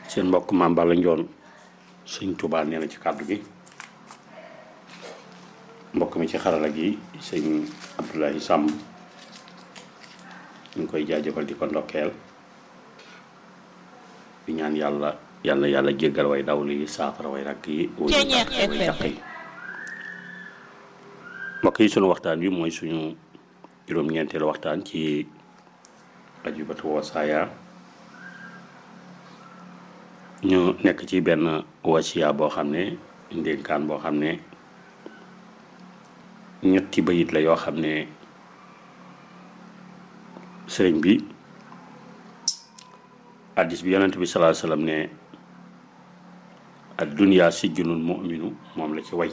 seen mbokk maam Balla Njoon sëñ Tuubaa nee na ci kàddu gi mbokk mi ci xarala gi sëñ Abdoulaye Samb ñu ngi koy jaajëfal di ko ndokkeel di ñaan yàlla yàlla yàlla jéggal way daw li saafara way rakk yi way jàq yi mbokk yi sunu waxtaan wi mooy suñu juróom-ñeenteelu waxtaan ci ajubatu wasaaya ñu nekk ci benn wasiya boo xam ne ndénkaan boo xam ne ñetti bayit la yoo xam ne sëriñ bi addis bi yonent bi salaa sallam ne ad dunya sijjunul mu'minu moom la ci way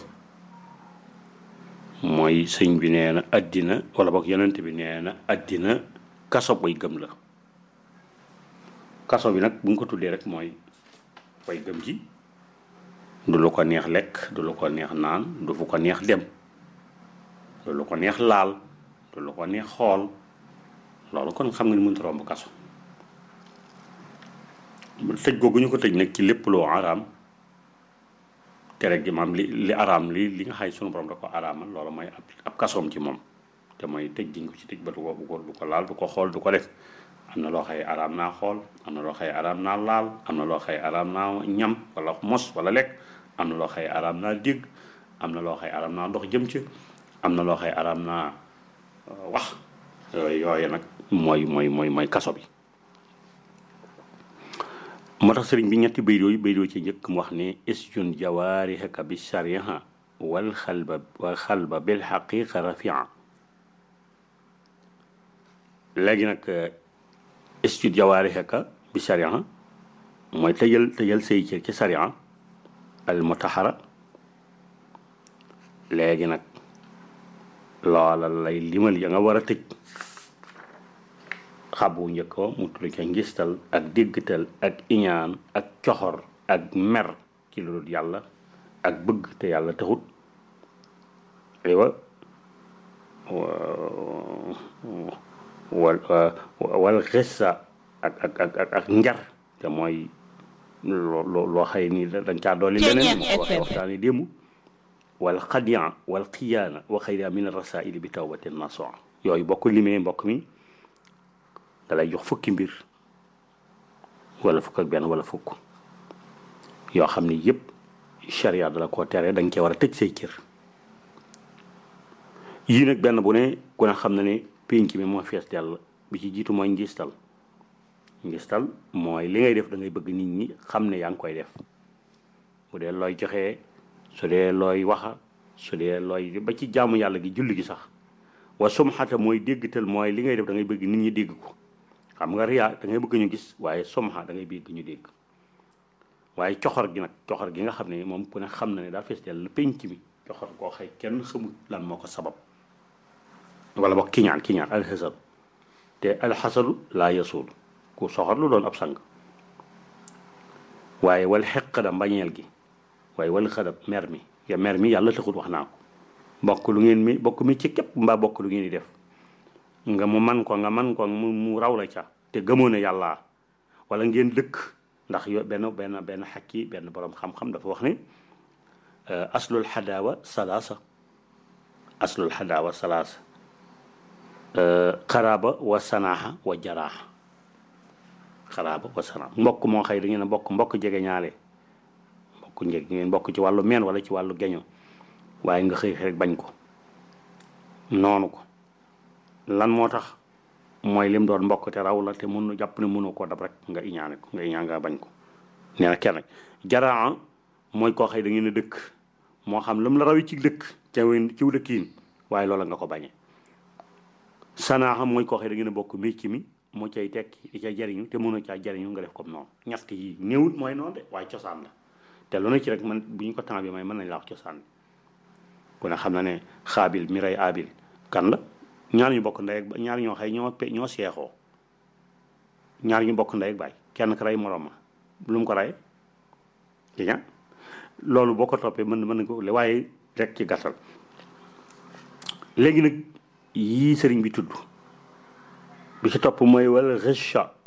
mooy sëñ bi nee na addina wala boog yonent bi nee na addina kaso way gëm la kaso bi nag bu nga ko tuddee rek mooy way gëm ji du lu ko neex lekk du lu ko neex naan du fu ko neex dem du lu ko neex laal du lu ko neex xool loolu kon xam nga ni mënut romb kaso tëj googu ñu ko tëj nag ci lépp loo araam tere gi maam li li araam li li nga xay sunu borom da ko araamal loolu mooy ab ab kasoom ci moom te mooy tëj giñ ko ci tëj ba du ko du ko laal du ko xool du ko def am na loo xay araam naa xool am na loo xay araam naa laal am na loo xay araam naa ñam wala mos wala lekk am na loo xay araam naa dégg am na loo xay araam naa ndox jëm ci am na loo xay araam naa wax yooyu yooyu nag mooy mooy mooy mooy kaso bi moo tax sëriñ bi ñetti bayt yooyu bayt yooyu ci njëkk mu wax ne isjun jawaarihaka bi shariha wal xalba wal xalba bil xaqiqa rafia léegi nag isjun jawaarihaka bi shariha mooy tëjal tëjal say cër ci sharia al mutahara léegi nag loola lay limal ya nga war a tëj xabu njëkk mu tudd ca ngistal ak déggtal ak iñaan ak coxor ak mer ci lu dul yàlla ak bëgg te yàlla taxut aywa wal wal xissa ak ak ak ak ak njar te mooy loo loo xëy ni dañ caa dolli leneen moo ko waxee waxtaani démb wal xadian wal xiyaana wa xayra min rasaili bi tawbatin nasuha yooyu bokk limee mbokk mi dalay jox fukki mbir wala fukk ak benn wala fukk yoo xam ni yëpp charia dala koo tere da nga cee war a tëj say cër yii nag benn bu ne ku ne xam na ne pénc mi moo fees dell bi ci jiitu mooy ngistal ngistal mooy li ngay def da ngay bëgg nit ñi xam ne yaa ngi koy def bu dee looy joxee su dee looy waxa su dee looy ba ci jaamu yàlla gi julli gi sax wa sumxata mooy déggtal mooy li ngay def da ngay bëgg nit ñi dégg ko xam nga riyaa da ngay bëgg ñu gis waaye somxa da ngay bëgg ñu dégg waaye coxor gi nag coxor gi nga xam ne moom ku ne xam na ne daa fees dell penc mi coxor koo xëy kenn xamul lan moo ko sabab wala boog kiñaan kiñaan alxasad te alxasadu laa yasuul ku soxor lu doon ab sang waaye wal xeq da mbañeel gi waaye wal xadab mer mi ya mer mi yàlla taxul wax naa ko bokk lu ngeen mi bokk mi ci képp mbaa bokk lu ngeen di def nga mu man ko nga man ko mu mu raw la ca te gëmoo ne yàlla wala ngeen dëkk ndax yo benn benn benn xakki benn borom xam-xam dafa wax ne aslul xadaawa salaasa aslul xadaawa salaasa xaraaba wa sanaaxa wa jaraaxa xaraaba wa sanaaxa mbokk moo xëy da ngeen a bokk mbokk jege ñaale mbokk njeg ngeen bokk ci wàllu meen wala ci wàllu geño waaye nga xëy rek bañ ko noonu ko lan moo tax mooy lim doon mbokk te raw la te mënu jàpp ne mënoo koo dab rek nga iñaane ko nga iñaan nga bañ ko nee na kenn jaraa mooy koo xëy da ngeen a dëkk moo xam lam la rawi ci dëkk te ciw dëkkiin waaye loola nga ko bañe sanaaxa mooy koo xëy da ngeen a bokk mécc mi moo cay tekki di ca jariñu te mënoo caa jariñu nga def comme noonu ñett yi néewut mooy noonu de waaye cosaan la te lu ne ci rek man bu ñu ko temps bi may mën nañ la wax cosaan bi ku ne xam na ne xaabil mi rey aabil kan la ñaar ñu bokk ndey ak ñaar ñoo xëy ñoo pe ñoo seexoo ñaar ñu bokk ndey ak baay kenn ka rey moroom ma lu mu ko rey di loolu boo ko toppee mën mën na ko waaye rek ci gàttal léegi nag yii sëriñ bi tudd bi ci topp mooy wala rëcha